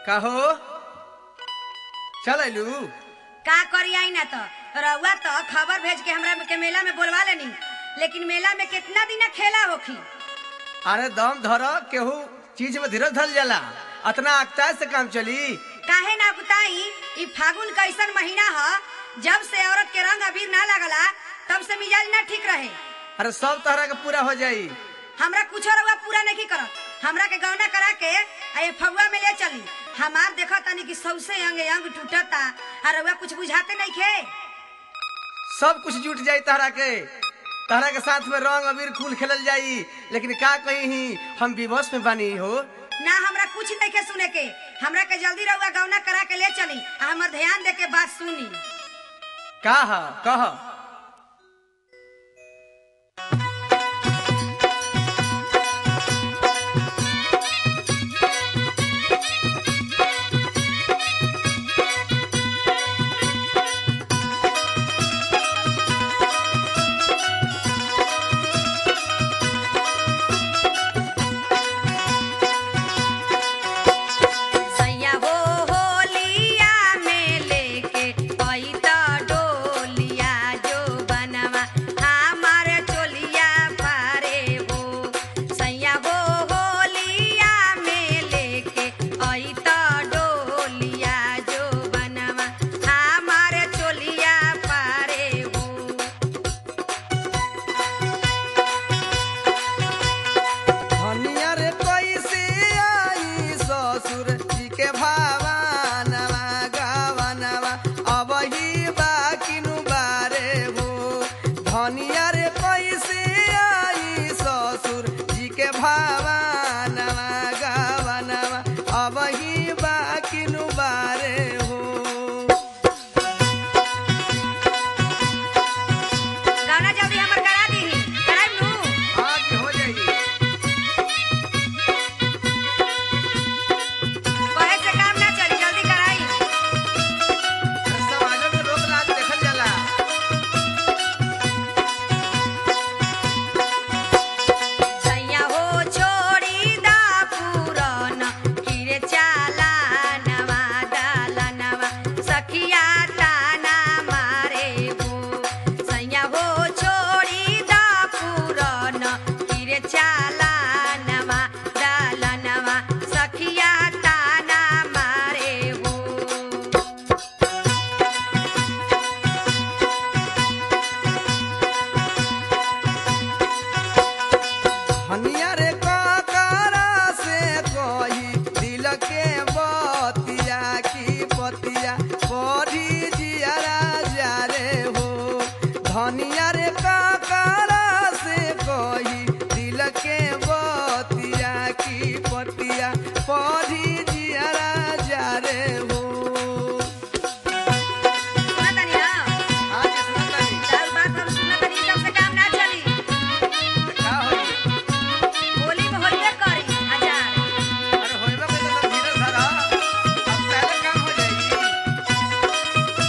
कहो चल अयलू का करी आई ना तो रउआ तो खबर भेज के हमरा के मेला में बोलवा लेनी लेकिन मेला में कितना दिन खेला होखी अरे दम धर केहू चीज में धीरज धल जाला अतना अक्ताज से काम चली काहे ना बताई ई फागुन कैसन महीना ह जब से औरत के रंग अबीर ना लगला तब से मिजाज ना ठीक रहे अरे सब तरह के पूरा हो जाई हमरा कुछ रउआ पूरा नहीं करत हमरा के गौना करा के आ ये फगुआ में ले चली हमार देखा तनी कि सौसे अंग अंग टूटता आ रउआ कुछ बुझाते नहीं खे सब कुछ जुट जाई तहरा के तहरा के साथ में रंग अबीर खूल खेलल जाई लेकिन का कही ही हम विवश में बानी हो ना हमरा कुछ नहीं के सुने के हमरा के जल्दी रउआ गौना करा के ले चली आ हमर ध्यान दे के बात सुनी का ह कह सैया हो होलिया में लेके आई त डोलिया जो बनवा हमार चोलिया पारे हो सैया हो होलिया में लेके आई त डोलिया जो बनवा हमार चोलिया पारे हो धनिया रे कैसे आई ससुर जी के भावनवा गावनवा अब ही बाकिनु बारे हो धनिया रे कैसे आई ससुर जी के भावनवा गावनवा अब ही बाकिनु बारे हो गाना जल्दी हमर करा दीही कराइब नु आज हो जाई कहे से काम ना चली जल्दी कराई समाज में रोक लाग देखल जाला सैया हो छोड़ी दा पुरन किरे चाला नवा डाला नवा सखिया ताना मारे हो सैया हो छोड़ी दा पुरन किरे चाला नवा डाला नवा सखिया ताना मारे हो हनिया रे काकरा से कही दिल के बतिया की पतिया पढ़ी जियारा जा रे हो धनिया रे काकरा से कही दिल के बतिया की पतिया पढ़ी जियारा जा रे हो सुनतनी ना आज सुनतनी चार बात हम सुनतनी कम से काम ना चली का होई होली में होइबे करी हजार अरे होइबा के तो धीरे धरा अब पहले काम हो जाई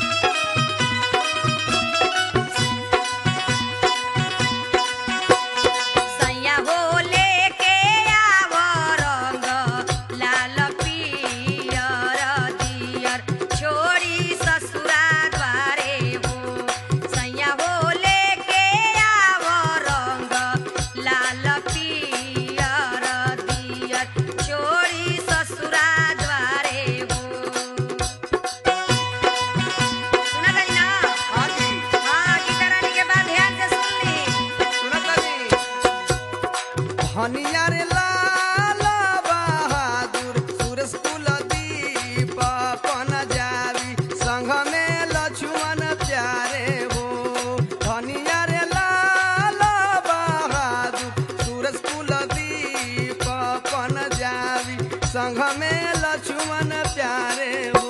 सैया हो लेके आव रंग लाल पियर दियर छोड़ी ससुरा द्वारे हो सैया हो लेके आव रंग लाल पियर दियर छोड़ी ससुरा द्वारे हो सुना तनी ना आज हाँ गीता रानी के बाद ध्यान से सुन ली सुनतनी हनिया रे लाल बहादुर सुरेश कुल दीप पन जावी संघ में लक्ष्मण प्यारे हो हनिया रे लाल बहादुर सुरेश कुल दीप पन जावी संघ में लक्ष्मण प्यारे हो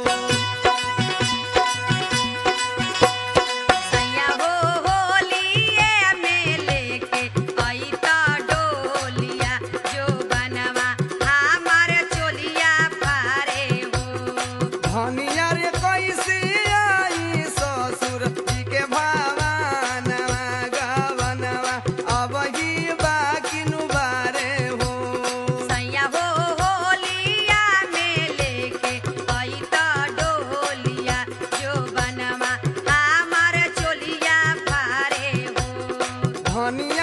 सैया हो होलिए में लेके आई त डोलिया जो बनवा हमार चोलिया पारे हो धनिया रे कैसे आई ससुर जी के भावनवा गवनवा अब ही बाकिनु बारे हो सैया हो होलिया में ले धनिया